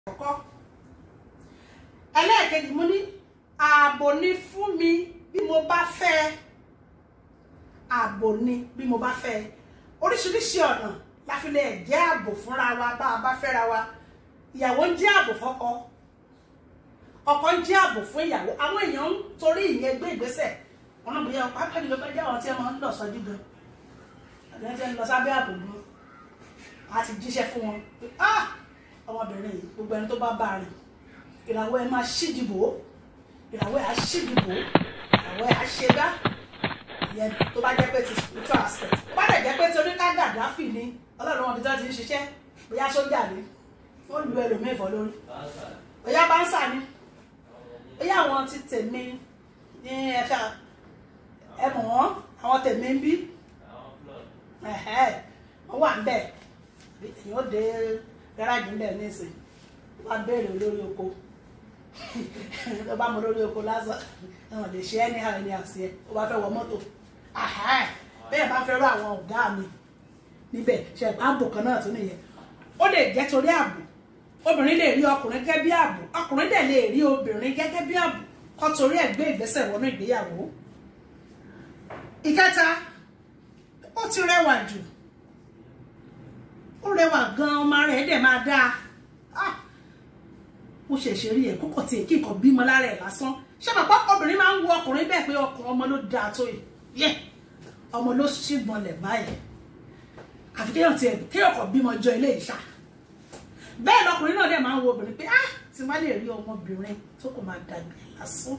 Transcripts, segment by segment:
àkọ́kọ́ ẹlẹ́ẹ̀kejì mo ní ààbò ni fún mi bí mo bá fẹ́ ààbò ni bí mo bá fẹ́ oríṣiríṣi ọ̀nà la fi lè jẹ́ ààbò fúnra wa bá a bá fẹ́ra wa ìyàwó ń jẹ́ ààbò fọ́kọ ọkọ ń jẹ́ ààbò fún ìyàwó àwọn èèyàn ń torí ìyẹn gbé ìgbésẹ̀ wọn náà bóyá pápá jùlọ bá jẹ́ àwọn tí wọ́n ń lọ sọ́jú gan àwọn tí wọ́n ń lọ sábẹ́ ààbò gan a ti jíṣẹ́ fún wọn pé ah ọmọbìnrin yìí gbogbo ẹni tó bá bá rìn ìràwọ̀ ẹ máa ṣídìbò ìràwọ̀ ẹ á ṣídìbò ìràwọ̀ ẹ á ṣe dá ìyẹn tó bá jẹ́ pé ti spiritual aspect tó bá dẹ̀ jẹ́ pé ti oníkàgà dáfì ni ọlọ́run wọn bí tó ti ń ṣiṣẹ́ bóyá sójà ni wọ́n lu ẹlòmíì fọ́ lórí bóyá báńsà ni bóyá àwọn ti tèmi ní ẹ̀ka ẹ̀mọ̀ wọn àwọn tèmi ń bí wọ́n wà ń bẹ̀ èyàn ó dé gáràjì ń bẹ̀ nísìn wọ́n á béèrè olórí oko tó bá mọ olórí oko lásán ẹ̀wọ̀n lè ṣe ẹni àwọn ẹni àṣẹ ó bá fẹ́ wọ mọ́tò bẹ́ẹ̀ bá fẹ́ rọ àwọn ọ̀gá mi níbẹ̀ ṣe ààbò kan náà tún nìyẹn ó lè jẹ́ torí ààbò obìnrin lè rí ọkùnrin gẹ́gẹ́ bí ààbò ọkùnrin dẹ̀ lè rí obìnrin gẹ́gẹ́ bí ààbò kó torí ẹ̀ gbé ìgbésẹ̀ wọnú ìgbéyàwó ìkẹta ó ti rẹwà jù ó rẹwà gan ọmọ rẹ̀ dẹ̀ máa dáa ó ṣẹ̀ṣẹ̀ rí ẹ̀ kókò tí èkì kan bímọ lára ẹ̀ lásán ṣé bàbá obìnrin máa ń wo ọkùnrin bẹ́ẹ̀ pé ọkùnrin ọmọ ló dáa tó yẹ ọmọ ló ṣìgbọn lẹ̀ báyìí àfi kéèyàn tiẹ̀ kéèyàn kan bímọ jọ ilé ìṣá bẹ́ẹ̀ lọkùnrin náà dẹ̀ máa ń wo obìnrin pé ah tí wọ́n lè rí ọmọbìnrin tó kò máa dàgbà lásán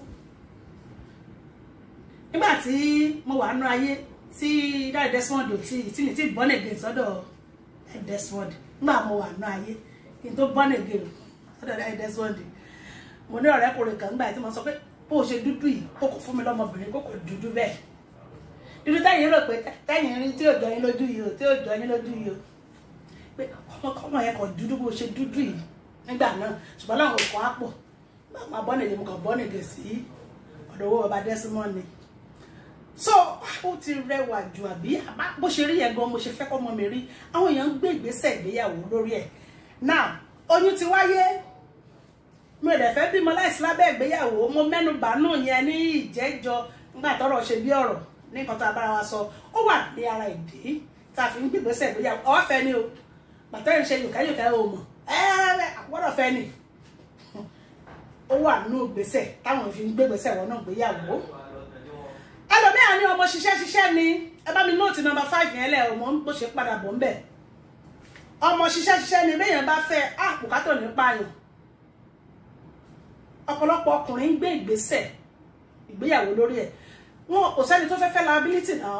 nígbà tí mo wà nú ayé tí dáre Desmond ò tí tí mi ti born again sọ́dọ̀ Desmond nígbà mo wà nú ayé kí n tó born again sọ́dọ̀ dáre Desmond mo ní ọ̀rẹ́kùnrin kan nígbà tí mo sọ pé bó o ṣe dúdú yìí ó kò fún mi lọ́mọbìnrin kó kò dúdú bẹ́ẹ̀ dúdú táyìn rò pé táyìn rí tí ò jọ yín lójú yìí o tí ò jọ yín lójú yìí o pé ọmọkọ́mọ yẹn kò dúdú bó ṣe dúdú yìí nígbà náà ṣùgbọ́n láwọn òkò á pọ̀ máa bọ́ nìyẹn mo kàn bọ́ nìyẹn sí ọ̀dọ̀ owó baba Desmond ni so ó ti rẹwà jù àbí bó ṣe rí yẹn gan mo ṣe fẹ́ kọ́ ọmọ mi rí àwọn èèyàn ń gbé ìgbésẹ̀ ìgbéyàwó lórí ẹ̀ now oyún ti wáyé mi ò dẹ̀ fẹ́ bímọ láìsí lábẹ́ ìgbéyàwó mo mẹ́nu bàánù yẹn ní ìjẹ́jọ nígbà tọ́rọ̀ ṣe bí ọ̀rọ̀ ní nǹkan tó abára wa sọ ó wà ní ara ìdí tá a fi ń gbé ìgbésẹ̀ ìgbéyàwó ọwọ́ fẹ́ ni o pàtẹ́yìn ṣe yòókà yòókà ò mọ̀ ẹ́ẹ́rẹ́ àpọ́dọ̀ fẹ́ ni ó wà nínú ìgbésẹ̀ táwọn fi ń gbé ìgbésẹ̀ wọn náà gbéyàwó ẹlòmíà ní ọmọ ṣiṣẹ́ ṣiṣẹ́ ni ẹ bá mi nóòtì nọ́mbà five yẹn lẹ̀ ọmọ bó ṣe padà bọ̀ ń bẹ̀ ọmọ ṣiṣẹ́ ṣiṣẹ́ ni béèyàn bá fẹ́ àpòkátọ̀ ní pààyàn ọ̀pọ̀lọpọ̀ ọkùnrin ń gbé ìgbésẹ̀ ìgbéyàwó lórí ẹ̀ wọn kò sẹ́ni tó fẹ́ fẹ́ liability náà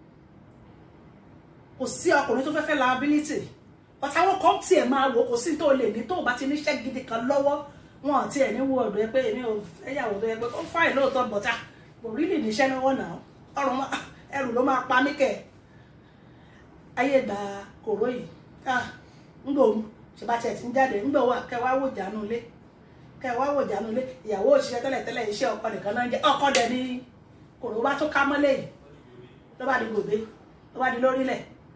kò sí ọkùnrin tó fẹ́ fẹ́ liability but àwọn kan tiẹ̀ máa wò kò sí tó lè ní tó bá ti níṣẹ́ gidi kan lọ́wọ́ wọn àti ẹ̀ ní wo ọ̀dọ̀ ẹ pé èmi ò fẹ́yàwó tó yẹ pé ó fáìn lóòótọ́ bọ̀tà kò rí lè níṣẹ́ lọ́wọ́ náà ọrùn ẹrù ló máa pa mí kẹ̀ ayé ìgbà kòró yìí ńgbò ṣèbá tiẹ̀ ti ń jáde ńgbò wà kẹ́ wá wò jánu ilé kẹ́ wá wò jánu ilé ìyàwó òṣìṣẹ́ tẹ́lẹ̀ tẹ́lẹ̀ iṣẹ́ ọkọ nìkan náà ń jẹ́ ọkọ dẹ̀ ní kòró bá tó ká mọ́lẹ̀ yìí ló bá di gòbé ló bá di lórílẹ̀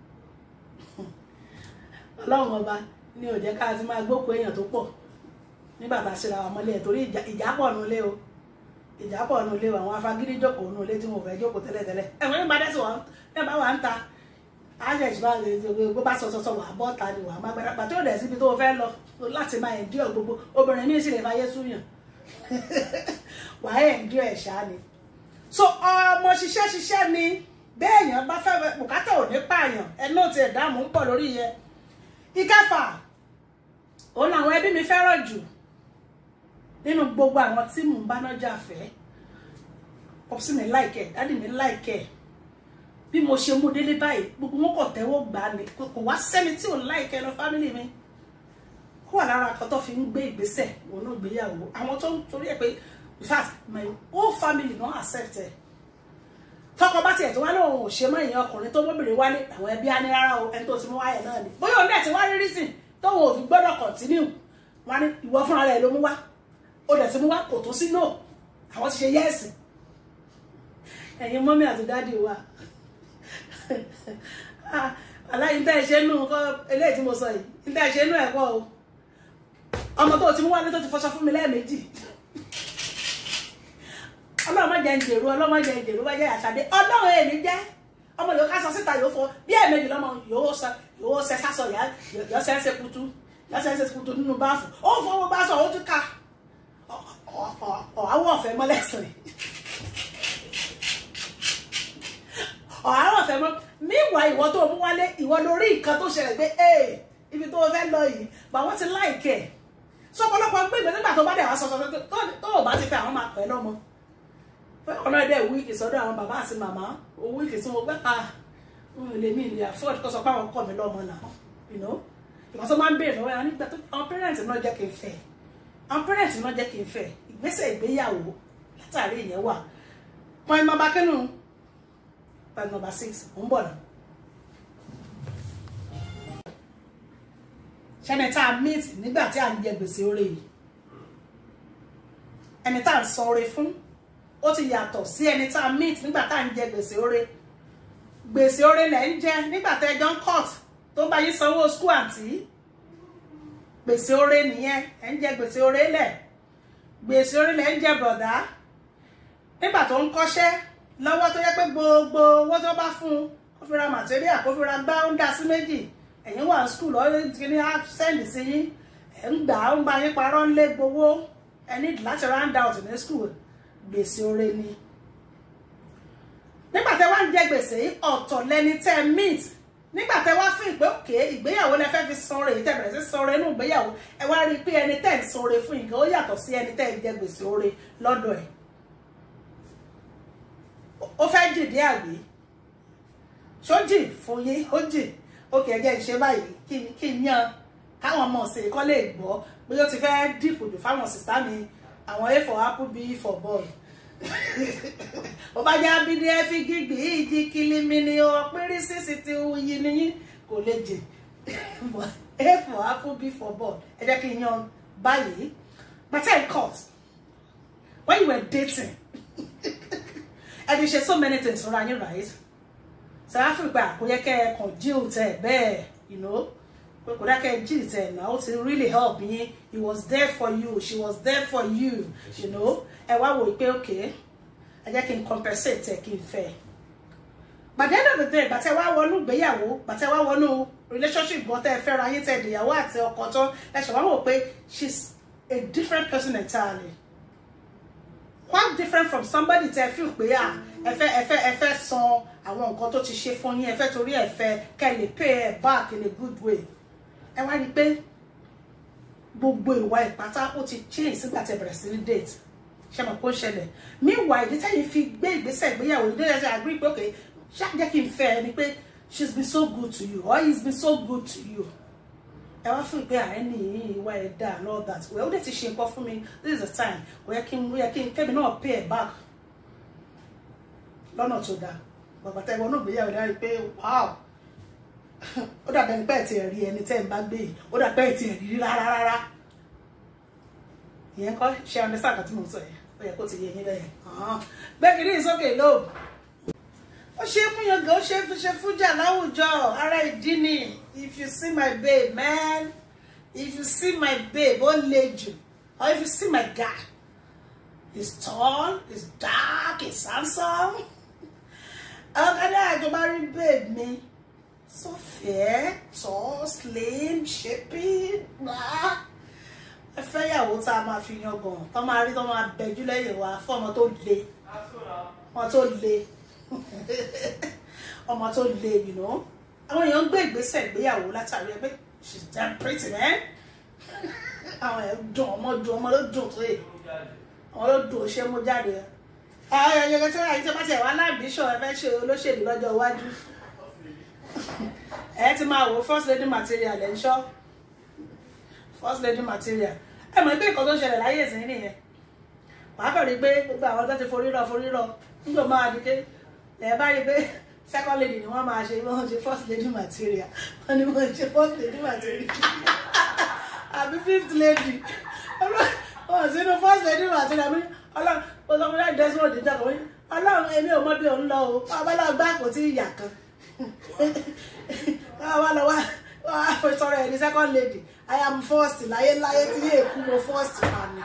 ọlọ́run ọba ní ó jẹ́ ká ti máa gbókò èèyàn tó pọ̀ ní bàbá síra wa mọ́lẹ̀ torí ìjà pọ̀ nulẹ̀ o ìjà pọ̀ nulẹ̀ o àwọn afagídí jókòó nulẹ̀ tí mo fẹ́ jókòó tẹ́lẹ̀tẹ́lẹ̀ ẹ̀wọ̀n ní bàdẹ́sì wọn ní bá wà ń ta àṣẹ̀ṣì bá gbogbo bá sọ sọsọ wà bọ́ ta ni wà má gbára pàtó rẹ̀ síbi tó fẹ́ lọ láti máa ẹ̀ndí ọ̀ gbogbo obìnrin míì sì lè fàyè súyàn wà á ẹ̀ndí ẹ̀ ṣá ni. so ọmọ ṣiṣẹ́ ṣiṣẹ́ ni béèyàn bá fẹ́ bùkátà ò ní pààyàn ẹ̀ náà ti ẹ̀dá mò ń pọ̀ lórí yẹn. ìkẹfà òun làwọn ẹbí mi fẹ́ràn jù nínú gbogbo àwọn tí mò ń bá nájà fẹ́ pọ́pọ́sí mi láìkẹ́ dádì mi láìkẹ́ bí mo ṣe mú délé báyìí gbogbo wọn kò tẹ́wọ́ gbà ní kò wá sẹ́ni tí ò láìkẹ́ lọ fámìlì mi ó wà lára àkọ́ tó fi ń gbé ìgbésẹ̀ wọn náà gbéyàwó àwọn tó ń torí ẹ̀ pé in fact my whole family don accept ẹ̀ tọkọ bá tiẹ̀ tó wá lóun ò ṣe mọ́ ìyẹn ọkùnrin tó mọ́bìnrin wálé àwọn ẹbí á ní rárá o ẹni tó ti mú wáyẹ̀ náà ni bóyá òun dẹ̀ ti wá rí reason tóun ò fi gbọ́dọ̀ continue wọn ní ìwọ fúnra rẹ̀ ló mú wá ó dẹ̀ ti mú wá kò tó sí no àwọn ti ṣe yẹ́ẹ̀sì ẹ̀yin mọ́mí àti dáàdì wa aláì tẹ́ ẹ ṣe nù kọ́ eléyìí tí mo sọ yìí tẹ́ ẹ ṣe nù ẹ̀kọ́ o ọmọ tó ti mú wálé tó ti fọṣọ fún mi lẹ́ẹ̀mejì ọlọ́mọ jẹ́ ń jèrú ọlọ́mọ jẹ́ ń jèrú wá jẹ́ àṣàdé ọlọ́run èmi jẹ́ ọmọ yóò ká sọ síta yóò fọ bí ẹ̀ẹ̀mejì lọ́mọ yóò sọ yóò sẹ sásọ yá yọ sẹ́ ń ṣe kutu yọ sẹ́ ń ṣe kutu nínú báàfù ó fọwọ́ bá sọ ó tún ká ọ̀háwọ̀ ọ̀fẹ́ mọ́lẹ́sìn ọ̀háwọ̀ ọ̀fẹ́ mọ́ míwà ìwọ tó mú wálé ìwọ lórí nǹkan tó ṣẹlẹ̀ pé ee ibi tó fẹ́ lọ yìí bà wọ́n ti láìkẹ́ sọ ọ̀pọ̀lọpọ̀ gbé ìgbẹ́ nígbà tó bá dẹ̀ wá sọ sọ tó o bá ti fẹ́ àwọn máa pẹ́ lọ́mọ ọ̀nà ẹ̀dẹ̀ wíìkì sọ́dọ̀ àwọn bàbá àti màmá wíìkì tí mo gbẹ́ pa lèmi ìlú afford kó sọ pé àwọn kọ̀ mí lọ́mọ náà you know ìgbà tó máa ń béèrè lọ́wọ́ ẹ̀ nígbà tó àwọn parents náà jẹ́ kí n fẹ́ àwọn parents náà jẹ́ kí n fẹ́ ìgbésẹ̀ ìgbéyàwó látàrí ìyẹn wà point number kínú point number six ò ń bọ̀ náà. ṣẹ́ni tá a meet nígbà tí à ń jẹ gbèsè oore yìí ẹni tá à ń san oore fún ó ti yàtọ̀ sí ẹni tá a meet nígbà tá à ń jẹ gbèsè oore gbèsè oore lẹ̀ ń jẹ nígbà tẹ́ ẹjọ́ ń court tó bá yín sanwó school àǹtí gbèsè oore nìyẹn ẹ̀ ń jẹ gbèsè oore lẹ̀ gbèsè oore lẹ̀ ń jẹ bọ̀dá nígbà tó ń kọ́ṣẹ́ lọ́wọ́ tó yẹ pé gbogbo owó tó bá fún un kó fi ra material kó fi ra gbá ó ń dá sí méjì ẹ̀yin wà ní skul ọ̀rẹ́ kìíní á sẹ́ndì sí yín ẹ̀ ń gbà ó ń bá yín parọ́ ń lé gbowó ẹ ní láti round out ní skul gbèsè oore ni nígbà tẹ́ wá ń jẹ gbèsè ọ̀tọ̀ lẹni tẹ́ meet nígbà tẹ́ wá fún ìpè òkè ìgbéyàwó lẹ fẹ́ fi sanre èyí tẹ́ bẹ̀rẹ̀ sí sanre inú ìgbéyàwó ẹ wá rí i pé ẹni tẹ́ ń sanre fún nǹkan ó yàtọ̀ sí ẹni tẹ́ ń jẹ gbèsè oore lọ́dọ̀ ẹ̀ ó fẹ́ jìdí àgbé ṣó jì fún yín ó jì ókè ẹjẹ́ ìṣe báyìí kí n yan káwọn ọmọ ọ̀sẹ̀ kọ́ lè gbọ́ pé ó ti fẹ́ dìpò jù fáwọn sìstá mi àwọn a for apple b for ball ó bá jẹ́ abídí ẹ fi gígbì ìdí kìlímì ni ó pírí sísì tí ó yí níyín kò lè jì a for apple b for ball ẹ jẹ́ kí n yan báyìí but in court when you were dating and you share so many things fúnra yín right south africa kò yẹ kẹ́ ẹ kàn jíù tẹ bẹ́ẹ̀ you know kò dá kẹ́ ẹ jíù tẹ náà ó ti really help yín he was there for you she was there for you you know ẹ wá wò pé okay ẹ jẹ́ kí n compensate ẹ kí n fẹ́ by the end of the day bàtẹ́ wá wọnú ìgbéyàwó bàtẹ́ wá wọnú relationship gan tẹ́ ẹ fẹ́ra yín tẹ́ ìdìyàwó àti ọkọ tán ẹ ṣe wá wò pé she's a different person entirely quite different from somebody tẹ́ feel pé à ẹ fẹ́ ẹ fẹ́ ẹ fẹ́ san àwọn nǹkan tó ti ṣe fún yín ẹ fẹ́ torí ẹ fẹ́ kẹ́ lè pay ẹ back in a good way ẹ wá rí i pé gbogbo ìwà ìpátá ó ti change sígbà tẹ́ bẹ̀rẹ̀ sí ní date ṣe mọ̀ kó ṣẹlẹ̀ meanwhile ìdí tẹ́yìn fi gbé ìgbésẹ̀ ìgbéyàwó ìdí tẹ́yìn agree pé okay ṣá jẹ́ kí n fẹ́ ẹ ni pé she's been so good to you or he's been so good to you ẹ wá fún ìpè ààrẹ ní ìwà ẹ dá and all that well ó dẹ̀ ti ṣe nǹkan fún mi this is the time kò yẹ kí n yẹ kí n kẹ́mi náà pay ẹ back lọ́nà tó dáa bàbá tẹ́ ìwọ náà gbéyàwó dárí pé wow ó dàbí ẹni pẹ́ẹ́ tí ẹ̀ rí ẹni tẹ́ ẹ̀ ń bá gbé yìí ó dàbí pẹ́ẹ́ tí ẹ̀ rí rárá rárá ìyẹn kọ́ ṣe understand àti mo sọ yẹn ó yẹ kó ti yẹ yín bẹ́ẹ̀ gbẹ́gìrì ìsókè lóòbù ó ṣe é múyan gan ó ṣe é fi ṣe fújà láwùjọ ara ìdí ni if you see my babe man if you see my babe ó le jù or if you see my guy he's tall he's dark he's handsome ọ̀kadà àjọba rí babe mi so fair tall slim shaping blah ẹ fẹ́ yàwó tá a máa fi yan gan tó máa rí tó máa bẹjú lẹ́yìn wa fún ọmọ tó le ọmọ tó le ọmọ tó le you know àwọn èèyàn ń gbé ìgbésẹ̀ ìgbéyàwó látàrí ẹgbẹ́ she's damn pretty man àwọn ẹ̀ dùn ọmọ dùn ọmọ ló dùn tó yẹ ọmọ ló dùn ó ṣe mú jáde àwọn èèyàn tí wọ́n yà ní tí wọ́n bá tiẹ̀ wá láàbíṣọ̀ ẹ fẹ́ ṣe olóṣèlú lọ́jọ́ iwájú ẹ ti máa wò first lady material ẹ̀ ń ṣọ́ first lady material ẹ mọ̀ pé nǹkan tó ń ṣẹlẹ̀ láyé ìsìn nìyẹn wàá kàn rí pé gbogbo àwọn tó ti forí rọ forí rọ nígbà máa di pé ẹ bá rí pé second lady ni wọ́n máa ṣe wọ́n ṣe first lady material wọ́n ní wọ́n ṣe first lady material àbí fifth lady wọ́n sínú first lady material mi ọlọ́run ọlọ́run láti desmond dídá kan wọ́n ọlọ́run èmi ò mọ bí òun lọ o ọlọ́run gbá kò tí ì yà kan wọ́n wá lọ wá wọ́n á fi sọ̀rọ̀ ẹni the second lady i am first láyéláyé tí yé èkú mo first mà ní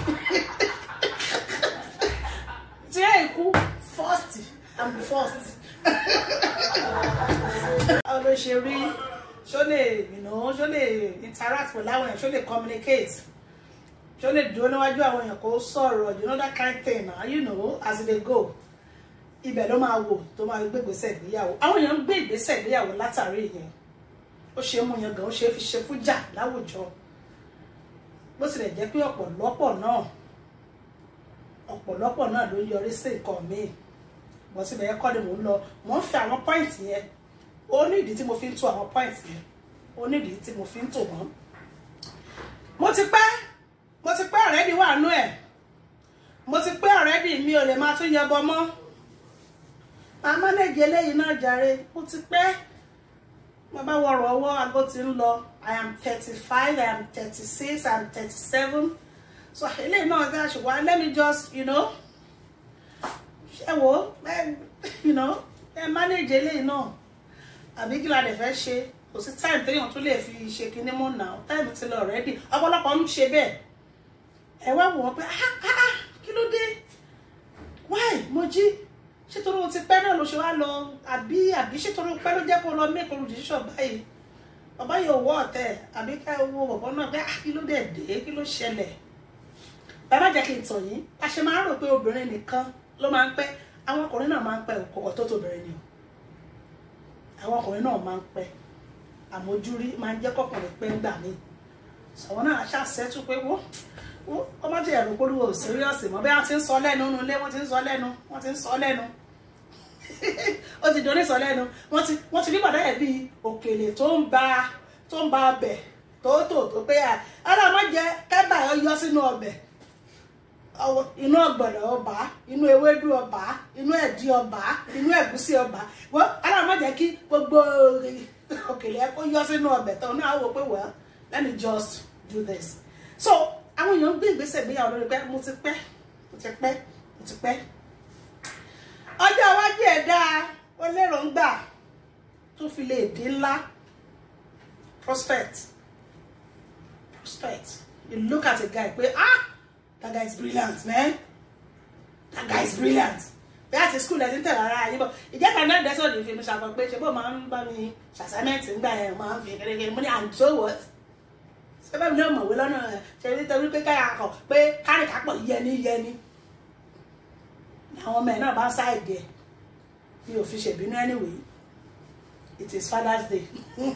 tí yé èkú first i'm first báwo ló ṣe rí ṣó lè you know ṣó lè interact pẹ̀lú àwọn èèyàn ṣó lè communicate ṣó lè dúró níwájú àwọn èèyàn kó sọ̀rọ̀ you know that kind thing na you know as e dey go ibẹ̀ ló máa wò tó máa gbé ìgbésẹ̀ ìgbéyàwó àwọn èèyàn ń gbé ìgbésẹ̀ ìgbéyàwó látàrí ìyẹn ó ṣe é mú yan gan ó ṣe é fi ṣe fújà láwùjọ bó tilẹ̀ jẹ́ pé ọ̀pọ̀lọpọ̀ náà ọ̀pọ̀lọpọ̀ náà ló yọrí sí nǹkan míì bọ́ síbẹ̀ yẹn kọ́ ni mò ń lọ mò ń fi àwọn pọ́ìntì yẹn ó ní ìdí tí mo fi ń tó àwọn pọ́ìntì yẹn ó ní ìdí tí mo fi ń tò wọ́n mo ti pẹ́ mo ti pẹ́ ọ̀rẹ́dì wà nú ẹ̀ mo ti pẹ́ ọ̀rẹ́dì mi ò lè máa tún yẹbọ mọ́ màá mánéjì eléyìí náà jàre mo ti pẹ́ mo bá wọrọ̀ ọwọ́ aago ti ń lọ i am thirty five i am thirty six i am thirty seven so eléyìí náà dá ṣùgbọ́n let me just you know ṣe wo ẹ you know ẹ mánéjì eléyìí náà àbí kí la lè fẹ́ ṣe kò sí time téèyàn tún lè fi ṣe kinní mú nà time ti lọ already ọ̀pọ̀lọpọ̀ ń ṣe bẹ́ẹ̀ ẹ wá wò wọ́n pé ah ah ah kí ló dé why mo jí ṣé torí o ti pẹ́ náà ló ṣe wá lọ àbí àbí ṣé torí o pẹ́ ló jẹ́ kó lọ make a decision báyìí bàbá yóò wọ́ ọ̀tẹ̀ àbí ká wo bọ̀bọ̀ náà pé ah kí ló dé dé kí ló ṣẹlẹ̀ bàbá jẹ́ kí n tàn yín a ṣe máa ń rò pé obìnrin nìkan ló máa ń pẹ́ àwọn ọkùnrin náà máa ń pẹ́ òkòkò tó tóbìnrin ni o àwọn ọkùnrin náà máa ń pẹ́ àmójúrí máa ń jẹ́ kọkùnrin pé ń gbà mí sọ̀wọ́n náà ṣàṣẹ́tù pé wó wó ọmọ tí ẹ̀rọ polówó síríọ̀sì mọ́ bí wọ́n ti ń sọ lẹ́nu nínú ilé wọ́n ti ń sọ lẹ́nu wọ́n ti ń sọ lẹ́nu ó ti dorí sọ lẹ́nu wọ́n ti wọ́n ti rí bàdá ẹ̀ bíi òkèlè tó ń ba tó ń ba ọbẹ̀ tó tò tó pé à ọlọ́mọ jẹ kẹ́bà yọ sínú ọbẹ̀ inú ọ̀gbọ̀nọ̀ ọba inú ewédú ọba inú ẹ̀dí ọba inú ẹ̀gúsí ọba wọ́n ọlọ́mọ jẹ́ kí gbogbo òkèlè ẹ kó yọ sínú ọbẹ̀ tó náà wò pé well let me just do this so àwọn èèyàn ń gbé ìgbésẹ̀ ìgbéyàwó lórí pé mo ti pẹ́ mo ti pẹ́ mo ti pẹ́ ọjọ́ iwájú ẹ̀ dáa ó lérò ń gbà tó fi lè dín ńlá prospect prospect you look at a guy pé ah that guy is brilliant man that guy is brilliant bí àti school ẹ̀ ti ń tẹ̀lé ara yìí bọ̀ ìjẹ́ kan náà dẹ́sọ̀ lè fi mi ṣàkọ pé ṣe bó máa ń bá mi ṣàṣàmẹ́ǹtì ńgbà yẹn máa ń fi kékeré mo ní and so what ṣé bẹ́ẹ̀ mi náà mọ̀wé lọ́nà ṣe nítorí pé káyà kọ̀ pé kárìkápọ̀ yẹni yẹni àwọn ọmọ ẹ̀ náà bá ń ṣáìdì ẹ̀ mi ò fi ṣèbínú anyway it is father's day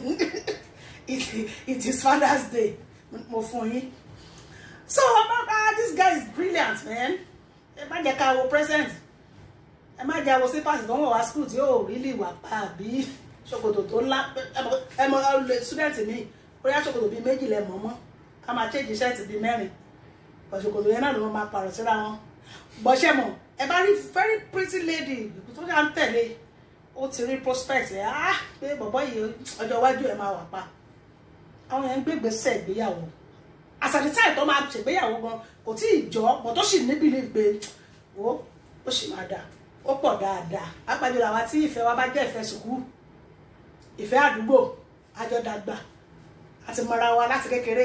it, it is father's day mo fún yín so ah this guy is brilliant man ẹ má jẹ́ ká wo present ẹ má jẹ́ àwọn sípàsì tó ń wọ̀ wá school tí yóò rí lè wà pa àbí ṣòkòtò tó ńlá ẹ mọ student mi bóyá ṣòkòtò bíi méjì lẹ mọ̀ mọ́ ká máa change shirt bíi mẹ́rin bọ̀ ṣòkòtò yẹn náà ló máa pààrọ̀ síra wọn bọ́ṣẹ́ mọ̀ ẹ bá rí very pretty lady tó ṣá ń tẹ̀lé ó ti rí prospect ẹ̀ á pé bọ̀bọ́ yìí ọjọ́ iwájú ẹ̀ máa wà pa àwọn yẹn ń gbégbèsè ìgbéyàwó àsàdìtà ìtọ́ máa ṣègbéyàwó gan kò tí ì jọ bọ̀ tó sì níbi lè gbé ó ó sì máa dà ó pọ̀ dáadáa apàjọ làwa tí ìfẹ́ wa bá jẹ́ ìfẹ́ sùkúù ìfẹ́ àdúgbò àjọdàgbà àti mọ̀ra wa láti kékeré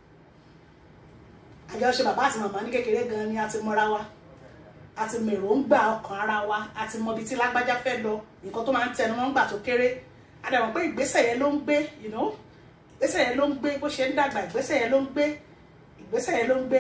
àjọṣe bàbá àti màmá ní kékeré gan ni a ti mọ̀ra wa àti mèròǹgbà ọkàn ara wa àti mọbi tí lágbájá fẹ́ lọ nǹkan tó máa ń tẹnu wọn gbà tó kéré a dẹ̀ mọ̀ pé ìgbésẹ̀ yẹn ló ń gbé you know ìgbésẹ̀ yẹn ló ń gbé bó ṣe ń dàgbà ìgbésẹ̀ yẹn ló ń gbé ìgbésẹ̀ yẹn ló ń gbé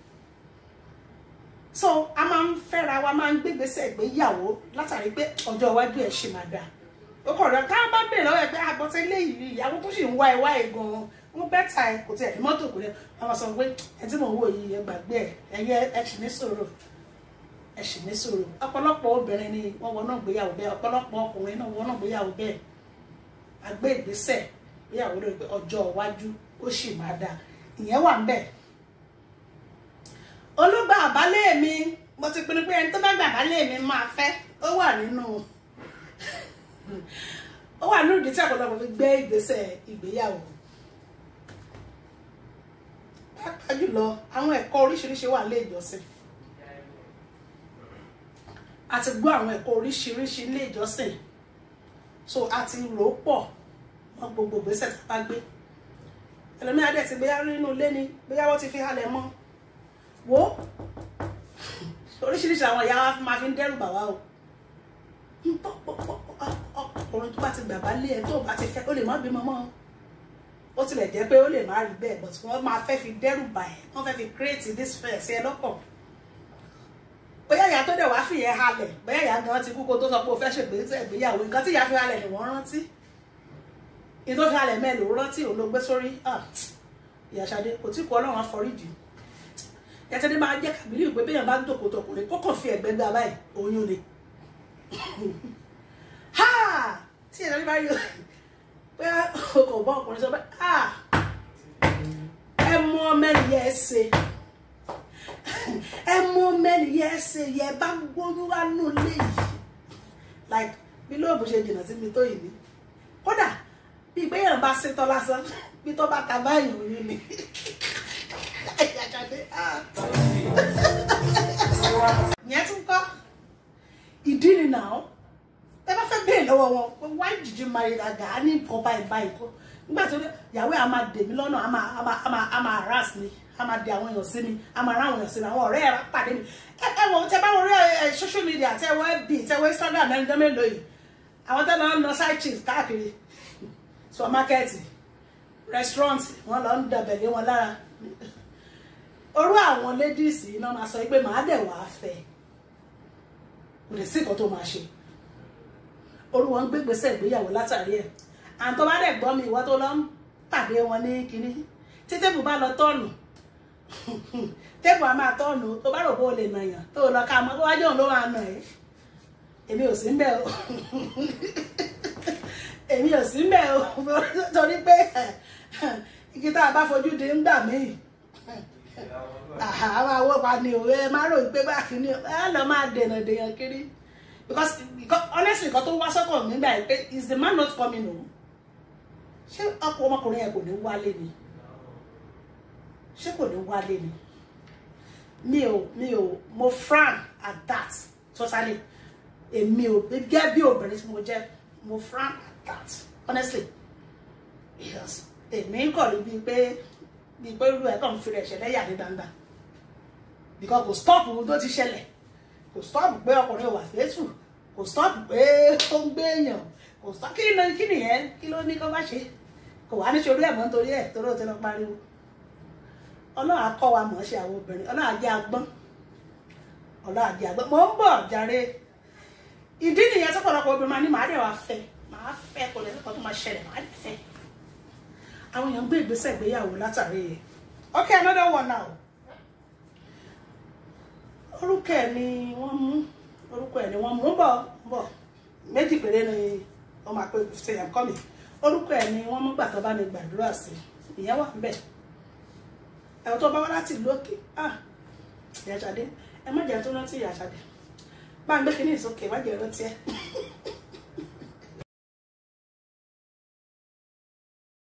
so a máa ń fẹ́ra wa máa ń gbé ìgbésẹ̀ ìgbéyàwó látàrí pé ọjọ́ iwájú ẹ̀ ṣì máa dà ó kọ̀ rẹ̀ ká bá bèèrè lọ́wọ́ ẹ̀ pé àgbọ̀tẹ́ léyìí ìyàwó tó sì ń wá ẹ wá ẹ gan-an wọ́n bẹ́tà ẹ kò tiẹ̀ ní mọ́tò kò lẹ́ wọ́n máa sọ pé ẹ tí mò ń wò yìí ẹ gbàgbé ẹ ẹyẹ ẹ sì ní sọ̀rọ̀ ẹ sì ní sọ̀rọ̀ ọ̀pọ̀lọpọ̀ obìnrin ni wọ́n wọnà gbéyàwó bẹ́ẹ̀ ọ̀pọ̀lọpọ̀ ọkùnrin náà wọnà gbéyàwó bẹ́ẹ̀ àgbé ìgbésẹ̀ gbéyàwó lórí pé ọjọ́ iwájú ó sì máa dáa ìyẹn wà ń bẹ̀. olùgbà àbálẹ̀ mi mo ti pinnu pé ẹni tó bá gbà àbálẹ̀ mi máa fẹ́ ó wà nínú ó wà nínú ìdí tí ọ̀pọ̀lọpọ̀ fi gbé ìgbésẹ̀ ìgbéyàwó pàápàá jùlọ àwọn ẹ̀kọ́ oríṣiríṣi wà lé ìjọsìn a ti gbọ́ àwọn ẹ̀kọ́ oríṣiríṣi ilé ìjọsìn so a ti rò ó pọ̀ mọ́ gbogbo ìgbésẹ̀ tá a bá gbé ẹlòmíà dẹ̀ ti bóyá nínú ilé ni bóyá wọ́n ti fi halẹ̀ mọ́ wo oríṣiríṣi àwọn ìyá wa máa fi ń dẹ́rù bà wá o ọkùnrin tó bá ti gbàgbá lé ẹ tó bá ti fẹ́ ó lè má bímọ mọ́ ó tilẹ̀ jẹ́ pé ó lè má rí bẹ́ẹ̀ but wọ́n máa fẹ́ fi dẹ́rù bà ẹ́ wọ́n fẹ́ fi create this fear sí ẹ lọ́kàn bóyá ìyá tó dẹ̀ wá fìyẹn halẹ̀ bóyá ìyá gan ti kú kó tó sọ pé o fẹ́ ṣègbéyàwó nǹkan tí ìyá fi halẹ̀ ni wọ́n rántí ìtò fi halẹ̀ mẹ́lò rántí òun ló gbé sórí ìyá Ṣadé kò tí kú ọlọ́run àforíjì yàtọ̀dé máa jẹ́ kàbílì ìpè béèyàn bá ń dòkó tọkùnrin kókò fi ẹ̀gbẹ́ gbà báyìí oyún ni tí ìyá bá yọ pé o kò bọ́ ọkùnrin sọ pé ẹ mú mẹ́rin yẹ ẹ ṣe ẹ mú mẹ́rin yẹ ẹ ṣe yẹ bá gbóyún wá nù léyìí like bí lóòbù ṣe jìnnà sí mi tó yìí ni kódà bí ìgbéyàn bá ṣetán lásán bí tó bá ta báyìí oyún ni yẹn tún kọ́ ìdí ni náà ẹ bá fẹ́ bẹ́ẹ̀ lọ́wọ́ wọn why did you marry that guy á ní nǹkan báyìí báyìí kó nígbà tí ìyàwó ẹ̀ á máa dè mí lọ́nà á máa á máa á máa harass mi á máa dè àwọn èèyàn sí mi á máa rán àwọn èèyàn sí mi àwọn ọ̀rẹ́ ẹ̀ pàdé mi ẹ wọ tẹ bá wọn rí social media tẹ wọ fb tẹ wọ instagram ẹni dán mélòó yìí àwọn tẹ lọ ń lọ side chief káàkiri supermarket restaurant wọn lọ ń dàbẹ̀ lé wọn lára orú àwọn ladies yìí náà máa sọ pé màá dẹ̀ wàá fẹ́ kò lè sí nǹkan tó máa ṣe orú wọn ń gbégbèsè ìgbéyàwó látàrí ẹ̀ àǹtọ́ bá dẹ̀ gbọ́ mi ìwọ tó lọ ń pàdé wọn ní kínní tí tébù bá lọ tọ́ọ̀nù tébù á máa tọ́ọ̀nù tó bá rò bó o lè nà yàn tó lọ ká mọ́ tó wájú òun ló máa nà ẹ́ èmi ò sí ń bẹ̀ o èmi ò sí ń bẹ̀ o torí pé igi tá a bá fojú di ń gbà míì àwọn àwọ̀ pa ni òwe ẹ má ròyìn pé báàkì ni ẹ lọ máa dènà dèèyàn kiri because because honestly nǹkan tó wá sọ́kàn nígbà yìí pé is the man not coming home ṣé ọkọ ọmọkùnrin yẹn kò ní wálé ni ṣé kò ní wálé ni mi ò mi ò mo frown at that totally èmi ò gẹ́gẹ́ bí obìnrin tí mo jẹ́ mo frown at that honestly yes èmi kọ̀ rí bíi pé bíi pé irú ẹ̀ kàn ń fi rẹ̀ ṣẹlẹ̀ yà ní gbangba because kò stop ohun tó ti ṣẹlẹ̀ kò stop pé ọkùnrin wà fẹ́tù kò stop pé ó ń gbé èèyàn kò stop kí ni kí nìyẹn kí ló ní kó bá ṣe kò wá ní ṣorí ẹ̀ mọ́ nítorí ẹ̀ torí ó ti lọ pariwo ọlọ́run á kọ́ wa mọ̀ ọ́ ṣe àwọn obìnrin ọlọ́run á jẹ́ agbọ́n ọlọ́run á jẹ́ agbọ́n mò ń bọ̀ jàre ìdí nìyẹn tó pọ̀lọpọ̀ obìnrin máa ní màá dẹ̀ wá fẹ́ màá fẹ́ kò lè kọ́ tó máa ṣẹlẹ̀ màá dẹ̀ fẹ́ àwọn èèyàn gbé ìgbésẹ̀ ìgbéyàwó látàrí ẹ̀ okay another one now orúkọ ẹ̀ ni wọ́n mú orúkọ ẹ̀ ni wọ́n mú bọ̀ bọ̀ méjì péré ni wọ́n máa pé ṣe yàn kọ́ mi orúkọ ẹ̀ ni wọ́n mú gbà tó bá mi gbàdúrà sí ìyẹn wà ń bẹ̀ ẹ̀rọ tó bá wá láti ìlú òkè ah ìyá Ṣadé ẹ má jẹ́ tó rántí ìyá Ṣadé bá ń gbé kinní ìsókè má jẹ́ rántí ẹ